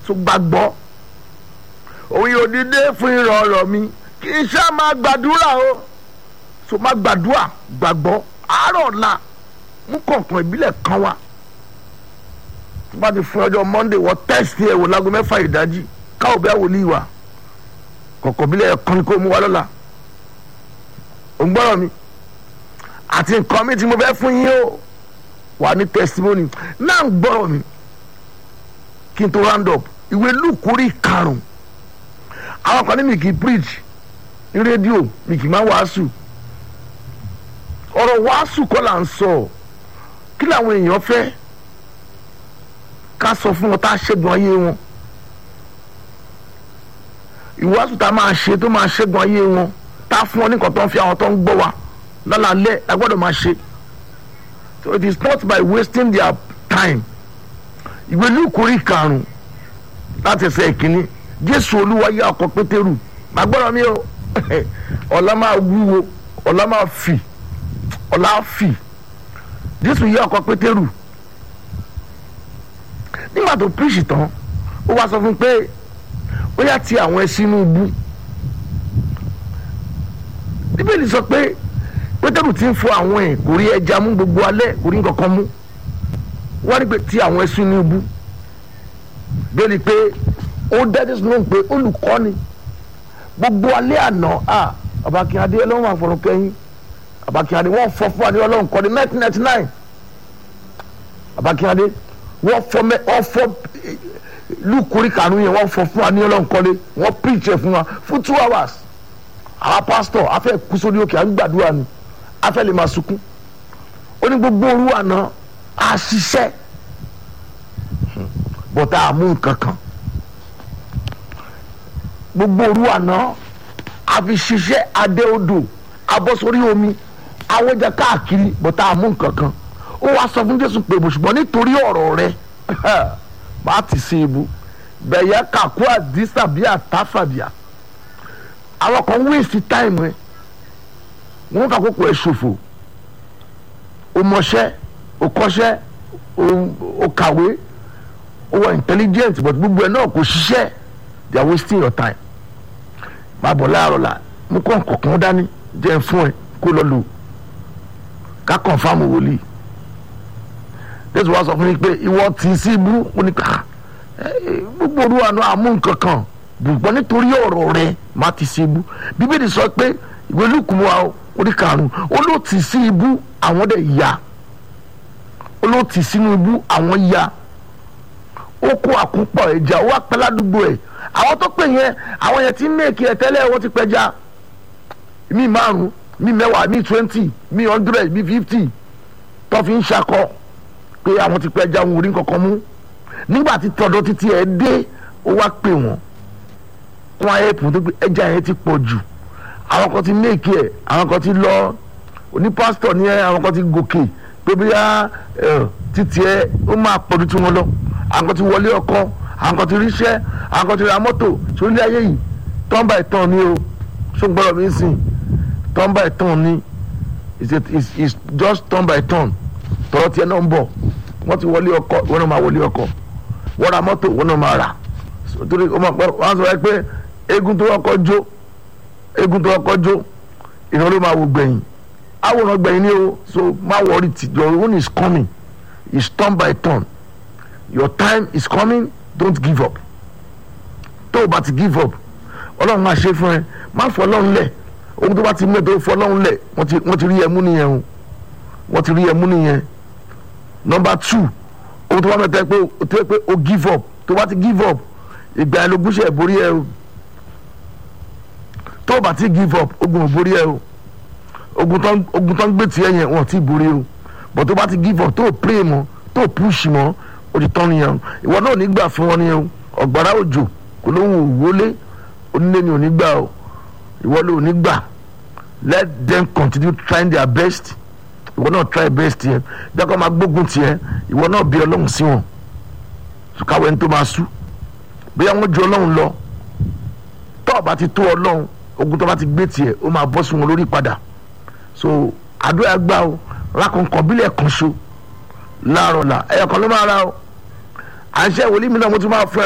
so gbàgbọ́ òun yóò dídé fún ìrọ̀rọ̀ mi kì í ṣá máa gbàdúrà o so máa gbàdúrà gbàgbọ́ àárọ̀ ọ̀la mú kọ̀ọ̀kan ìbílẹ̀ kan wá tó bá ti fún ọjọ́ monday wọ tẹ́sítì ẹ̀ wò lágbo mẹ́fà ìdájí káwọ́ bẹ́ẹ̀ wò ní ìwà kọ̀ọ̀kan ìbílẹ̀ kan ni kò mú wa lọ́la ò ń gbọ́rọ̀ mi àti nǹkan mi tí mo fẹ́ fún yín o wà ní testimony náà ń gbọ́rọ̀ mi kí n tó round up ìwé lùkúrí karùn-ún àwọn kan ní mi kì í preach ní rédíò mi kì í máa wàásù ọ̀rọ̀ wàásù kọ́ là ń sọ kí làwọn èèyàn fẹ́ ká sọ fún wọn tá a ṣẹ́gun ayé wọn ìwàásù tá a máa ṣe tó máa ṣẹ́gun ayé wọn tá a fún wọn ní nǹkan tó ń fi àwọn tó ń gbọ́ wa lálàálẹ̀ a gbọ́dọ̀ máa ṣe so it is not by wasting their time ìwé lùkúrí karùn-ún láti ẹsẹ̀ ìkíní jésù olúwa yá ọkọ̀ pétérù màgbọ́dọ̀ mi o ọ̀la máa wúwo ọ̀la máa fì ọ̀la á fì jésù yá ọkọ̀ pétérù nígbà tó píríṣì tán ó wá sọ fún un pé ó yá ti àwọn ẹ sínú ibú bíbélì sọ pé pétérù ti ń fọ àwọn ẹ̀ kò rí ẹja mú gbogbo alẹ́ kò rí nǹkan kan mú wọ́n ní pé ti àwọn ẹ sínú ibú bẹ́ẹ̀ni pé ó dẹ́dẹ́ sínú pé olùkọ́ni gbogbo alẹ́ àná à abakínyadé ọlọ́run àfọ̀rọ̀ kẹ́yìn abakínyadé wọ́n fọ́ fún adé ọlọ́run kọ́ni nineteen ninety nine abakínyadé wọ́n fọ́ mẹ́ wọ́n fọ́ lukuri kanu yẹn wọ́n fọ́ fún adé ọlọ́run kọ́ni wọ́n preach ẹ̀ fún wa fún two hours àwọn pastor afẹ́ kú sórí òkè à ń gbàdúrà ni afẹ́ lè máa sunkún ó ní gbogbo òru àná a ṣiṣẹ́ bọ́tà àmú nǹkan kan gbogbo òru àná a fi ṣiṣẹ́ adé odò abọ́ sórí omi awọ́jà káàkiri bọ́tà àmú nǹkan kan ó wá sọ fún Jésù pé ṣùgbọ́n nítorí ọ̀rọ̀ rẹ má ti ṣe ibu bẹ̀yẹ kàkú àdìsá bí àtàfàbíà àwọn kan wéèsì táìmù ẹ wọn kà kókò ẹ ṣòfò o mọṣẹ́ o kọ́ṣẹ́ o kàwé o wà intelligent but gbogbo ẹ náà kò ṣiṣẹ́ they are wasting your time máa bọ̀ láàárọ̀ la mú kọ́ kọ̀ọ̀kan dání jẹ́ fún ẹ kó lọ lò ká confam wòlíì jésù wá sọ fún mi pé ìwọ tì í sí ibú ó ní ká gbogbo olúwa náà àmú nǹkan kan ṣùgbọ́n nítorí ọ̀rọ̀ rẹ má ti sí ibú bíbélì sọ pé ìwé lùkùmọ́ orí karùn-ún olóòtì sí ibú àwọn dẹ̀ ya olóòtì sínú ibú àwọn ya ó kó àkúpọ̀ ẹja ó wá pẹ́ ládùúgbò ẹ̀ àwọn tó pè yẹn àwọn yẹn ti ń mèkì ẹ̀ tẹ́lẹ̀ wọ́n ti pẹja mi márùn mi mẹ́wàá mi twenty mi hundred mi fifty tó fi ń ṣakọ pé àwọn ti pẹja wọn ò rí nǹkan kan mú nígbà tí tọ̀dọ̀ títí ẹ̀ dé ó wá pè wọ́n kún ayé pò tó pé ẹja yẹn ti pọ̀ jù àwọn kan ti méèkì ẹ̀ àwọn kan ti lọ oní pásítọ̀ ní ẹ àwọn kan ti gòkè pé bóyá títí ẹ ó máa pọ̀ ju tiwọn lọ àwọn kan ti wọlé ọkọ àwọn kan ti ríṣẹ́ àwọn kan ti ra mọ́tò sórílẹ̀ ayé yìí tọ́ǹbà ìtàn ni o ṣó ń gbọ́dọ̀ mi sìn tọ́ǹbà ìtàn ni it's just tọ́ǹbà ìtàn tọ́rọ tiẹ̀ náà ń bọ̀ wọ́n ti wọlé ọkọ wọ́n náà máa wọlé ọkọ wọ́n ra mọ́tò wọ́n náà máa rà torí wọ́n sọ pé eégún tó kọ́kọ́ jó eégún tó kọ́kọ́ jó ìran ló máa wò gbẹ̀yìn àwòrán gbẹ̀yìn ni o so má worry ti your own is coming it's turn by turn your time is coming don't give up tó o bá ti give up ọlọ́run máa ṣe fún ẹ má fọ ọlọ́run lẹ̀ ohun tó bá ti mú ẹ tó fọ ọlọ́run lẹ̀ wọ́n ti rí ẹ mú nìyẹn o wọ́n ti rí ẹ mú nìyẹn number two ohun tó bá mẹ́ta pé tó yẹ pé o give up tó bá ti give up ìgbà ẹ ló gúnṣẹ́ borí ẹ o tó o bá ti give up ogun ò borí ẹ o ogun tó ń gbé tiẹ̀ yẹn wọ́n ti borí o but tó bá ti give up tó o pray mọ́ tó o push mọ́ o ti tán nìyẹn o ìwọ náà ò ní gbà fún wọn nìyẹn o ọ̀gbàrá òjò kò lóhùn òwúlé onílé ni ò ní gbà o ìwọ ló ò ní gbà let them continue trying their best ìwọ náà try best yẹn dákọ̀ máa gbógun tiẹ̀ ìwọ náà bí ọlọ́run sí wọn káwé ní tó máa sú bóyá wọ́n ju ọlọ́run lọ tó o bá ti tó ọlọ́run ogun tó bá ti gbé tiẹ̀ ó máa bọ́ sí wọn lórí padà so àdúrà gbà o rákọ̀ǹkọ̀ bílẹ̀ kan so láàárọ̀ là ẹ̀yọ̀kan ló máa ra o à ń ṣe ìwòlí mi náà mo tún máa fún ẹ.